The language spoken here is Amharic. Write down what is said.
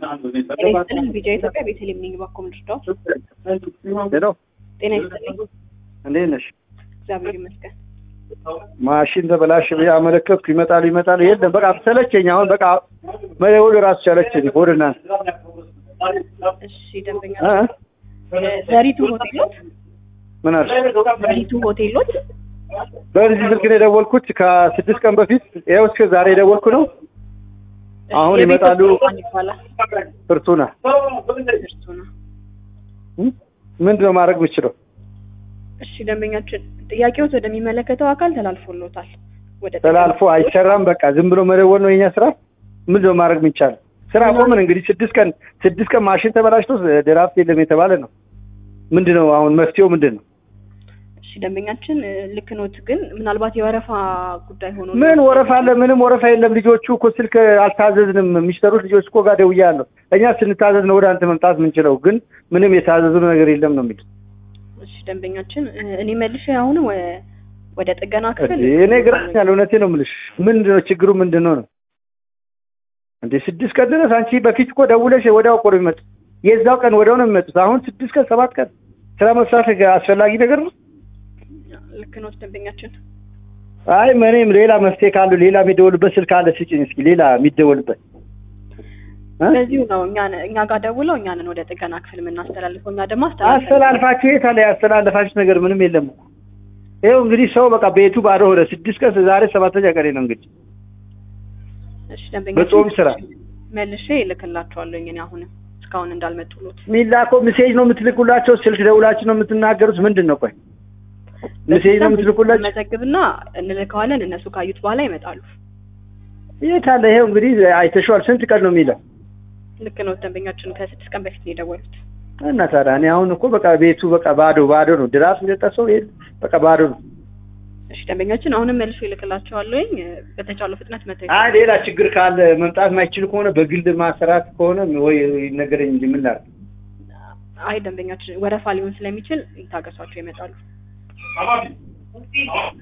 ጤና ይስጥልኝ ቢጫ ኢትዮጵያ ቤተልሔም ነኝ። እባክዎ ምን ልርዳዎት? ሄሎ ጤና ይስጥልኝ። እንዴት ነሽ? እግዚአብሔር ይመስገን። ማሽን ተበላሽ ብዬ አመለከትኩ። ይመጣሉ ይመጣሉ፣ የለም በቃ ሰለቸኝ። አሁን በቃ መደወል ራሱ ሰለቸኝ። ሆድ እናንተ እሺ ደንበኛ እ? ዘሪቱ ሆቴሎት ምን አልሽ? ዘሪቱ ሆቴሎት በዚህ ስልክ ነው የደወልኩት ከስድስት ቀን በፊት። ይኸው እስከ ዛሬ የደወልኩ ነው። አሁን የቤት ይመጣሉ። ውስጥ ማን ይባላል? ፍርቱና እርሱ ነው። እ? ምንድን ነው ማድረግ የምችለው? እሺ ደንበኛችን ጥያቄዎት ወደሚመለከተው አካል ተላልፎሎታል። ወደ ተላልፎ አይሰራም። በቃ ዝም ብሎ መደወል ነው የኛ ስራ። ምንድን ነው ማድረግ የሚቻለው? ስራ ቆምን እንግዲህ ስድስት ቀን ስድስት ቀን ማሽን ተበላሽቶ ድራፍት የለም የተባለ ነው። ምንድን ነው አሁን መፍትሄው ምንድን ነው? እሺ ደንበኛችን እ፣ ልክ ኖት፣ ግን ምናልባት የወረፋ ጉዳይ ሆኖ ምን ወረፋ አለ? ምንም ወረፋ የለም። ልጆቹ እኮ ስልክ አልታዘዝንም። የሚሰሩት ልጆች እኮ ጋር ደውያለሁ። እኛ ስንታዘዝ ነው ወደ አንተ መምጣት የምንችለው፣ ግን ምንም የታዘዙ ነገር የለም ነው የሚል እሺ ደንበኛችን እ፣ እኔ መልሼ አሁን ወ- ወደ ጥገና ክፍል እኔ ግራኛል። እውነቴ ነው የምልሽ። ምንድን ነው ችግሩ? ምንድን ነው ነው እንዴ? ስድስት ቀን ድረስ አንቺ በፊት እኮ ደውለሽ ወዲያው እኮ ነው የሚመጡት። የዛው ቀን ወዲያው ነው የሚመጡት። አሁን ስድስት ቀን ሰባት ቀን ስራ መስራት አስፈላጊ ነገር ነው። ልክ ኖት ደንበኛችን አይ ምንም ሌላ መፍትሄ ካሉ ሌላ የሚደወልበት ስልክ አለ ስጭኝ እስኪ ሌላ የሚደወልበት እ? በዚሁ ነው እኛ እኛ ጋር ደውለው እኛንን ወደ ጥገና ክፍል የምናስተላልፈው እኛ ደግሞ አስተላልፈን አስተላልፋችሁ የት አለ ያስተላለፋችሁት ነገር ምንም የለም እኮ ይኸው እንግዲህ ሰው በቃ ቤቱ ባዶ ሆነ ስድስት ቀን ዛሬ ሰባተኛ ቀኔ ነው እንግዲህ እሺ ደንበኛችን በጾም ስራ መልሼ እልክላቸዋለሁ እኔ አሁንም እስካሁን እንዳልመጡሎት የሚላከው ሜሴጅ ነው የምትልኩላቸው ስልክ ደውላችሁ ነው የምትናገሩት ምንድን ነው ቆይ ሜሴጅ ነው የምትልኩላቸው መዘግብና እንልከዋለን እነሱ ካዩት በኋላ ይመጣሉ የት አለ ይኸው እንግዲህ አይተሽዋል ስንት ቀን ነው የሚለው ልክ ነው ደንበኛችን ከስድስት ቀን በፊት ነው የደወሉት እና ታዲያ እኔ አሁን እኮ በቃ ቤቱ በቃ ባዶ ባዶ ነው ድራፍት የጠጣ ሰው የለም በቃ ባዶ ነው እሺ ደንበኛችን አሁንም መልሶ ይልክላቸዋለሁኝ በተቻለው ፍጥነት መተው አይ ሌላ ችግር ካለ መምጣት ማይችል ከሆነ በግል ማሰራት ከሆነ ወይ ነገረኝ እንጂ ምን ላድርግ አይ ደንበኛችን ወረፋ ሊሆን ስለሚችል ይታገሷቸው ይመጣሉ